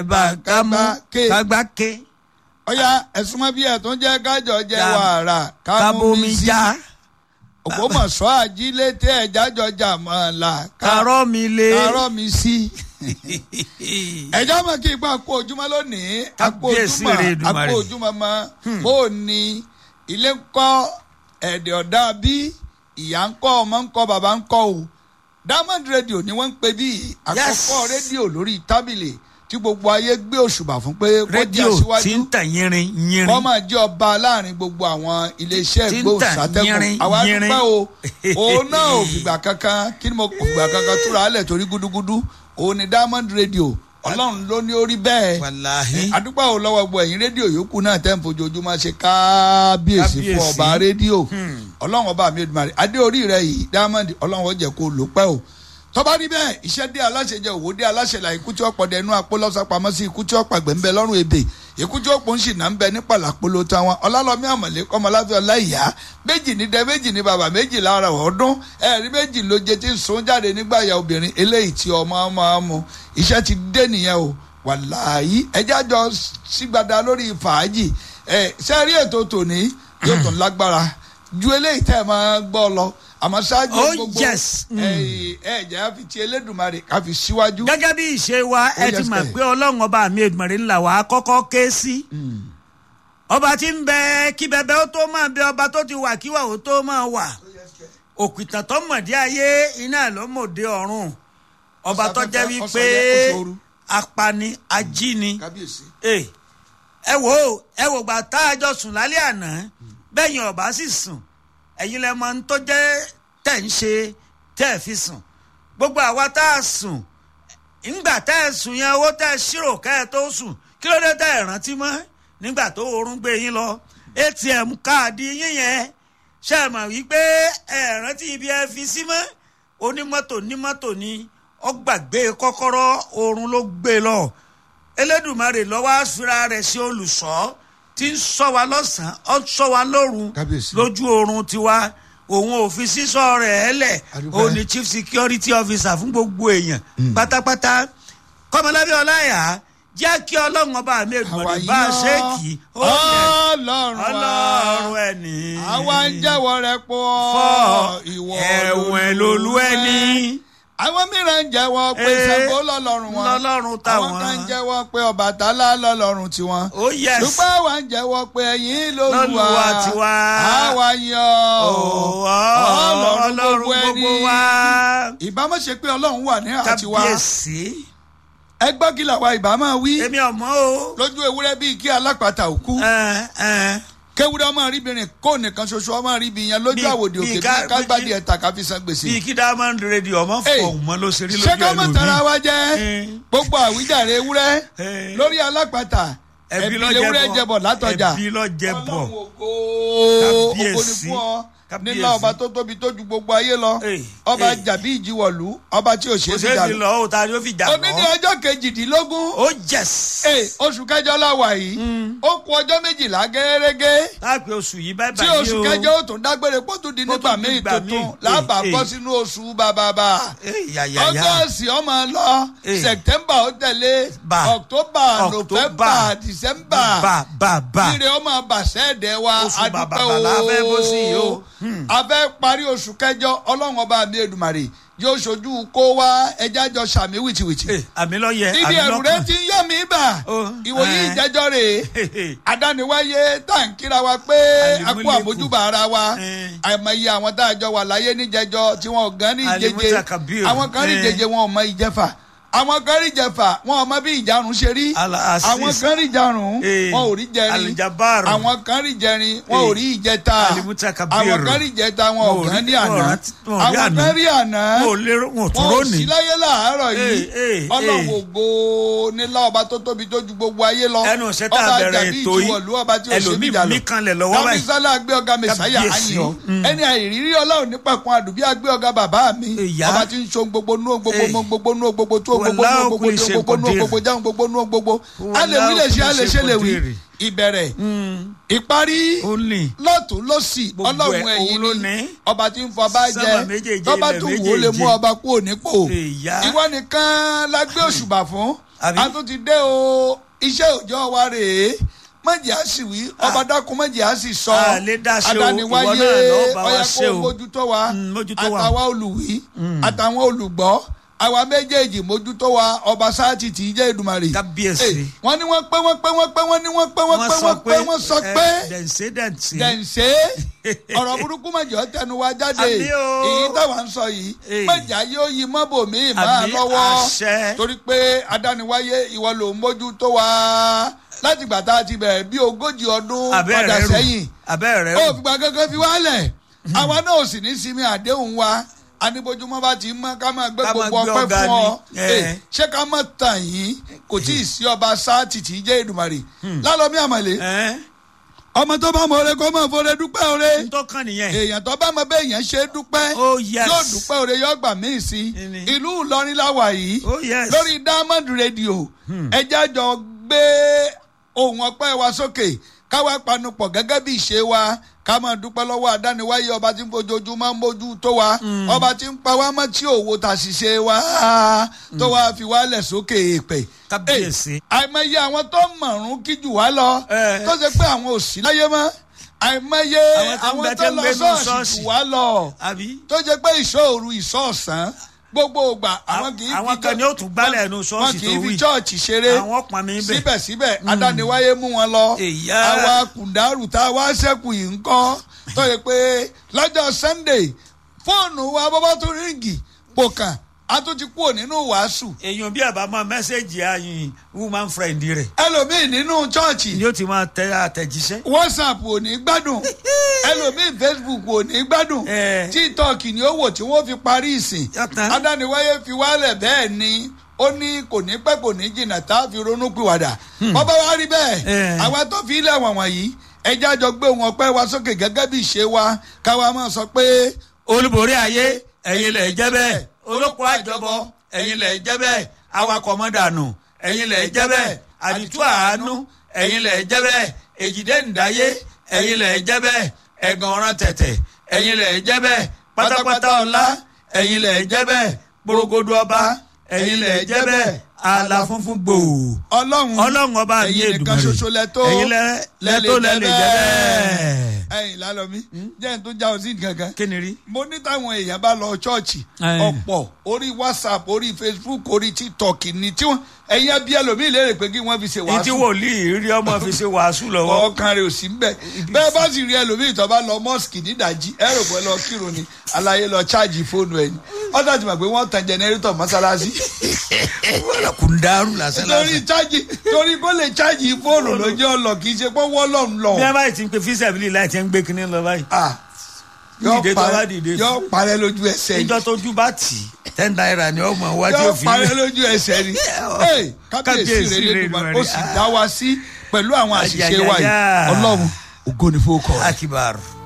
bá ká mú ké. kágbá ké ọ̀ya ẹ̀sùn mọ́ bí ẹ̀ tó ń jẹ́ kájọ jẹ́ Ká- wàrà kábomi já ògbómọ̀ṣọ́ àjílété ẹ̀jájọ jà mọ́ ọ la kárọ́ mi lé kárọ́ mi sí. ẹjọ́ mọ̀ kí ipa kó ojúmọ́ lónìí àpò Kábíyèsí ojúmọ́ rẹ̀ Èdùmàrè. àpò ojúmọ́ mọ́ bó o ní ilé ń kọ́ ẹ̀dẹ̀ ọ̀dà bí ìyá ń kọ́ ọmọ ń kọ́ bàbá ń kọ́ o diamond radio ni wọ́n ń pè bí àkọ́kọ́ rédíò lórí tábìlì tí gbogbo ayé gbé òṣùbà fún pé kó jẹ́ rédíò aṣíwájú tí ń tàn yínrín yínrín wọ́n máa jẹ́ ọba láàrin gbogbo àwọn iléeṣẹ́ Tí ń ìgbóhùnsátẹ́gùn tàn yínrín, àwa yínrín. dúpẹ́ o òun náà ò fìgbà kankan kí ni mo kò fìgbà kankan túra alẹ̀ torí gúdúgúdú òun ni diamond radio ọlọ́run ló ní orí bẹ́ẹ̀ wàláhí adúpẹ́ ò lọ́wọ́ gbọ́ ẹ̀yìn rédíò yòókù náà tẹ́ ń fojoojúmọ́ ṣe kábíyèsí fún Kábíyèsí. ọba rédíò ọlọ́run ọba mi Èdùmàrè adé orí rẹ yìí diamond ọlọ́run ó jẹ́ kó lò pẹ́ o tọ́ba rí bẹ́ẹ̀ iṣẹ́ dé aláṣẹ jẹ òwò dé aláṣẹ là ikú tí ó pọ̀ dẹnu apó lọ́sàpamọ́ sí ikú tí ó pàgbẹ́ ń bẹ lọ́rùn ebè ikú tí ó pọ̀ ń sì náà ń bẹ ní pàlàpolo táwọn ọlálọ́mí àmọ̀lé kọ́mọláfẹ́ ọláìyá méjì ní dẹ méjì ní bàbá méjì lára ọdún ẹ̀rí méjì ló jẹ tí ń sun jáde nígbà ya obìnrin eléyìí tí ọmọ máa mu iṣẹ́ ti dé nìyẹn o wàláyé ẹjẹ́ àjọ sígbada lórí fàájì ẹ̀ sẹ́rí ètò tòní yóò tún lágbára ju eléyìí tẹ́ ẹ máa gbọ́ lọ àmọ́ ṣáájú Oh, gbogbo yes. Mm. ẹ ẹ jẹ́ á fi ti Elédùmarè ká fi síwájú. gẹ́gẹ́ bí ìṣe wa ẹ Oh, ti yes, mọ̀ sir. pé ọlọ́run ọba mi Èdùmàrè ńlá wa kọ́kọ́ ké sí ọba tí ń bẹ kí bẹbẹ ó tó máa bẹ ọba tó ti wà kíwà ó tó máa wà òkìtàn tó mọ̀dé ayé iná ló mọ̀dé ọ̀run ọba tó jẹ́ wípé Ọ̀sán yẹn, oṣù ooru. apani ajíni kábíyèsí. ẹ ẹ wò ó ẹ wò gbà tá a jọ sùn lálẹ́ àná bẹ́yìn ọba sì sùn ẹ̀yin lẹ mọ ohun tó jẹ́ tẹ̀ ń ṣe tẹ́ ẹ̀ fi sùn gbogbo àwa tá a sùn ńgbà tẹ́ ẹ sùn yẹn owó tẹ́ ẹ ṣírò kẹ́ ẹ tó sùn kí ló dé tẹ́ ẹ rántí mọ́ nígbà tó oorun gbé yín lọ atm káàdì yín yẹn ṣe é mọ̀ wípé ẹ rántí ibi ẹ fi sí mọ́ onímọ́tò nímọ́tò ni ó gbàgbé kọ́kọ́rọ́ oorun ló gbé lọ elédùmarè lọ́wọ́ àfira rẹ̀ sí olùṣọ́ tí ń ṣọ́ wa lọ́sàn-án ó ń ṣọ́ wa lóru Kábíyèsí. lójú oorun tiwa òun ò fi sísọ rẹ̀ ẹ́ lẹ̀ Adúpẹ́. òun ni chief security officer fún gbogbo èèyàn pátápátá kọ́mọlábí ọláyà jẹ́ kí ọlọ́run ọba mi èdùmọ̀lẹ́ bá a ṣe kì í ó yẹ ọlọ́run wa ọlọ́run ẹni àwa ń jẹ́wọ́ rẹ pọ̀ fọ́ ìwọ ẹ̀wọ̀n lolú ẹni àwọn mìíràn ń jẹ́wọ́ pé Ee, Ṣàngó lọ́lọ́run wọn lọ́lọ́run táwọn. àwọn kan ń jẹ́wọ́ pé Ọbàtálá lọ́lọ́run tiwọn ó yẹ ṣùgbọ́n àwa ń jẹ́wọ́ pé ẹ̀yin lolúwa Lolúwa tiwa. àwa yan ọlọ́run gbogbo wa ìbámu ṣe pé ọlọ́run wà ní àtiwá kábíyèsí ẹ gbọ́ kí làwa ìbámu wí èmi ọmọ o lójú ewúrẹ́ bíi kí alápàtà òkú ẹ ẹ kéwúrẹ́ ọmọ ríbìnrin kó nìkan ṣoṣo ọmọ ríbi yẹn lójú Bí- àwòdì bí òkè ká- bí kágbádìí ẹ̀ta káfí san gbèsè. bíi kí diamond radio ọmọ Hey, fọhùn mọ ló ṣe rí ṣé lójú ká mọ̀ tara ẹlòmíì wa jẹ́ Eh. gbogbo àwíjàre ewúrẹ́ Eh. lórí alápàtà ẹbí ewúrẹ́ jẹbọ látọjà ẹbí lọ jẹbọ Ọlọ́run ògo ògo ni Kábíyèsí. fún ọ Kábíyèsí. nílá ọba tó tóbi tó ju gbogbo ayé lọ Eh, ọba eh. jàbí ìjìwọ̀lú ọba tí ò ṣe kò é ṣeé fi fi jà lọ ó ta ni ó fi jà òní ní lọ ọjọ́ kejìdínlógún ó jẹs Eh, oṣù kẹjọ la wà yìí ó kù ọjọ́ méjìlá gẹ́gẹ́ láàpẹ oṣù yìí báyìí tí báyìí oṣù o kẹjọ ó tún dágbére kó tún di Kó nígbà tún di míì ìgbà tuntun míì. lábà Eh, bọ́ eh. sínú oṣù bàbàbà Eh, yàyàyà ọgọ́sì ọmọ lọ Eh. sẹ̀tẹ́mbà ó tẹ̀lé Bà. ọ̀ktọ́bà October. nọ́fẹ̀mbà dìsẹ́mbà bá bá bá ire ọmọ bàṣẹ́ẹ̀dẹ̀ wa Oṣù adúpẹ́ bàbàbà la fẹ́ bọ́ sí yìí o. a fẹ́ parí oṣù kẹjọ ọlọ́run ọba mi Èdùmàrè yóò ṣojú kó wá ẹja jọ sàmì wìtìwìtì Eh, àmì lọ yẹ ibi àmì ẹ̀rù rẹ lọ́kàn ti ń yọ mí bà Oh, ìwòye eh. ìjẹ́jọ́ rèé adániwáyé tá à ń kíra wa pé a kú Alimuliku. àmójúbà ara wa Eh. àìmọye àwọn tá a jọ wà láyé níjẹjọ tí wọn ò gan ní ìjeje Alimutakabir. àwọn kan rí Eh. ìjeje wọn ò mọ ìjẹfà àwọn kan rí ìjẹfà wọn ò mọ bí ìjarun ṣe rí Al-Aziz. àwọn kan rí ìjarun Eh. wọn ò rí jẹrin Al-Jabbar. àwọn kan rí jẹrin wọn ò Eh. rí ìjẹta Alimutakabir. àwọn kan rí ìjẹta wọn ò Wọn ò gan rí- ní wọn ò àná rántí- wọn ò rí àwọn àná. kan rí àná wọn ò lérò wọn ò tún wọn ò rónì sí láyé láàárọ̀ yìí Eh, eh, ọlọ́run eh. ògo nílá ọba tó tóbi tó ju gbogbo ayé lọ ẹnu ṣe tá a ọba bẹ̀rẹ̀ àjàbí ètò ìjìwọ̀lú ọba tí yìí ó ṣe mí ẹlòmíì jà lọ mí kanlẹ̀ lọ́wọ́ báyìí kábísálà gbé ọ̀gá mẹsàáyà Kábíyèsí. àyàn Mm. ẹni àìrírí ọlọ́run nípàkun àdùbí àgbé ọ̀gá bàbá mi Ìyá. ọba tí ń so gbogbo nú gbogbo Eh. mọ gbogbo nú gbogbo tó gbogbo nú Wallahu gbogbo kulli tó shay'in gbogbo nú qadir. gbogbo jáwọn gbogbo nú gbogbo Wallahu alẹ́wí lè ṣe kulli alẹ́ ṣe shay'in lè wí qadir. ìbẹ̀rẹ̀ ìparí ó ní lọ́tún lọ́sì Gbogbo ọlọ́run ẹ̀, ẹ̀yìn òun ló ni ní. ọba tí ń fọba Sánmà jẹ méjèèje, tọ́ba ilẹ̀ tún wò ó lè mú méjèèje. ọba kúrò nípò Ìyá. ìwọ nìkan la gbé òṣùbà fún Àbí? a tún ti dé o iṣẹ́ òòjọ́ wa rèé mọ̀jì á sì wí ọba dákun mọ̀jì á sì sọ A lè dá ṣe o, adániwáyé ìwọ náà ló bá wa ọyẹ ṣe kó o. mójútó wa Mm, mójútó wa. àtàwa olùwí àtàwọn olùgbọ́ àwa méjèèjì mójútó wa ọba sáàtì tí í jẹ́ Èdùmàrè Kábíyèsí. Eh, wọ́n ní wọ́n pé wọ́n pé wọ́n pé wọ́n ní wọ́n pé wọ́n pé wọ́n pé wọ́n sọ pé dẹ̀nsẹ̀ dẹ̀nsẹ̀. dẹ̀nsẹ̀ ọ̀rọ̀ burúkú mọ̀jọ́ tẹnu wa jáde Àmì o. èyí táwa ń sọ yìí Eh. mọ̀jà yóò yí mọ́bò míì máa Àmì lọ́wọ́ àṣẹ. torí pé adániwáyé ìwọ ló ń mójú tó wa láti ìgbà tá a ti bẹ̀rẹ̀ bí ogójì ọdún abẹ́ padà rẹ̀ rù sẹ́yìn abẹ́ rẹ̀ ó rù. fìgbà kankan fi wálẹ̀ àwa náà ò sì ní sinmi àdéhùn wa anibojúmọ́ bá ti mọ́ ká máa gbé Ká máa gbogbo gbé ọpẹ́ ọ̀gá fún ọ ni. Eh. Eh, ṣé ká má tàn yín kò tí ì sí ọba sáàtì tí í jẹ́ Èdùmàrè lálọ́mí àmọ̀lé ẹ̀ ọmọ tó bá mọ ore kó mọ fore dúpẹ́ ore ń tó kàn nìyẹn. èèyàn tó bá mọ bẹ́ẹ̀ yẹn ṣe dúpẹ́ Oh, yes. yóò dúpẹ́ ore yóò gbà míì sí Ìní. ìlú Ìlọrin láwà yìí Oh, yes. lórí Diamond Radio ẹjẹ́ àjọ gbé ohùn ọpẹ́ wa sókè káwa panupọ̀ gẹ́gẹ́ bí ìṣe wa ká máa dúpẹ́ lọ́wọ́ àdániwáyé ọba tí ń fojoojúmọ́ mójú tó wa ọba tí ń pa wá mọ́ tí òwò tà ṣiṣẹ́ wa tó wá fi wálẹ̀ sókè èèpẹ̀ Kábíyèsí. Eh, àìmọye àwọn tó mọ̀rún kí jù wá lọ Eh. tó ṣe pé àwọn ò sí láyé mọ́ àìmọye Àwọn tó ń àwọn bẹ tó tẹ́ ń lọ gbénú ṣọ́ọ̀ṣì ṣọ́ọ̀ṣì. jù wá lọ àbí. tó jẹ́ pé ìṣòro ìṣọ̀ọ̀sán gbogbo ìgbà àwọn kì í àwọn fi kan ni ó tún gbálẹ̀ ẹnu wọn ṣọ́ọ̀ṣì kì tó í fi wí. chọ́ọ̀chì ṣeré àwọn pọn mi bẹ̀. síbẹ̀síbẹ̀ adániwáyé mú wọn lọ Èyá. àwa kùndàrú tá a wá ṣẹ́kù yìí ń kọ́ tó yẹ pé lọ́jọ́ Sunday fóònù wa bọ́bá tó ríǹgì pòkàn a tún ti kúrò nínú wàásù èèyàn bí àbámọ̀ mẹ́sẹ̀gì ayin woman friend rẹ̀ ẹlòmíì nínú chọ́ọ̀chì ni ó ti máa tẹ àtẹ̀jíṣẹ́. whatsapp ò ní gbádùn ẹlòmíì facebook ò ní gbádùn Eh. tiktok ni ó wò tí wọ́n fi parí ìsìn Yọ̀tán. adániwáyé fi wálẹ̀ bẹ́ẹ̀ ni ó ní kò ní pẹ́ kò ní jìnnà tá a fi ronú pìwàdà bọ́bá wa rí bẹ́ẹ̀ Eh. àwa tó fi ilẹ̀ wọ̀n wọ̀nyí ẹjẹ́ àjọ gbé wọn pẹ́ wa sókè gẹ́gẹ́ bí ìṣe wa káwa máa sọ pé olúborí ayé ẹ̀yin lẹ̀ jẹ́ bẹ́ẹ̀ olóko àjọbọ ẹ̀yin lẹ̀ jẹ́ bẹ́ẹ̀ awakọ̀ mọ́dànù ẹ̀yin lẹ̀ jẹ́ bẹ́ẹ̀ àdìtú àánú ẹ̀yin lẹ̀ jẹ́ bẹ́ẹ̀ èjìdé ǹdáyé ẹ̀yin lẹ̀ jẹ́ bẹ́ẹ̀ ẹ̀gàn ọ̀ràn tẹ̀tẹ̀ ẹ̀yin lẹ̀ jẹ́ bẹ́ẹ̀ pátápátá ọlá ẹ̀yin lẹ̀ jẹ́ bẹ́ẹ̀ gbòrògbòdò ọba ẹ̀yin lẹ̀ jẹ́ bẹ́ẹ̀ àlà funfun gbòò ọlọ́run ọlọ́run ọba mi ẹ̀yin nìkan Èdùmàrè ṣoṣo lẹ́tọ́ ẹ̀yin lẹ- lẹ́tọ́ lẹ́lẹ̀ jẹ́ bẹ́ẹ̀. ẹ̀yin lálọ́mí jẹ́ n tó já ọ sí kankan kí ni rí. mo ní táwọn èèyàn bá lọ ṣọ́ọ̀ṣì Ẹ̀. ọ̀pọ̀ orí whatsapp orí facebook orí tiktok ni tí wọ́n ẹ̀yin abí ẹlòmíì léèrè pé kí wọ́n fi ṣe èyí tí wàásù wòlíì rí ọmọ fi ṣe wàásù lọ́wọ́. ọkàn rẹ̀ ò sí ń bẹ̀ bẹ́ẹ̀ bá sì rí ẹlòmíì tó bá lọ mọ́ọ̀sì nídàjí ẹ rò pé lọ kírun ni aláyé lọ ṣáàjì fóònù ẹ̀ ni ọ̀dà ti mọ̀ pé wọ́n tan jẹnẹrétọ̀ mọ́sálásí kùndàrú lásán torí lásán. ṣáàjì torí kó lè ṣáàjì fóònù lọ́jọ́ ọlọ́ kì í ṣe pé wọ́n lọ́n lọ. bí a bá ti ń pe fíṣẹ̀bìlì láì ti ń gbé kinní lọ báyìí. Ah, yọ Dìde tó bá parẹ́ dìde. yọ parẹ́ lójú ẹsẹ̀ ìjọ yìí tójú bá tì í ten naira ni ọmọ wa tí yọ ó fi parẹ́ lé. lójú ẹsẹ̀ ni Hey, kábíyèsí Kábíyèsí rẹ̀ rẹ̀ lẹ́dùnmọ́ Èdùmàrè. ó sì dá wa sí pẹ̀lú àwọn àṣìṣe wa yìí Ayayaya. ọlọ́run ògo ni fowó kọ. akibaru.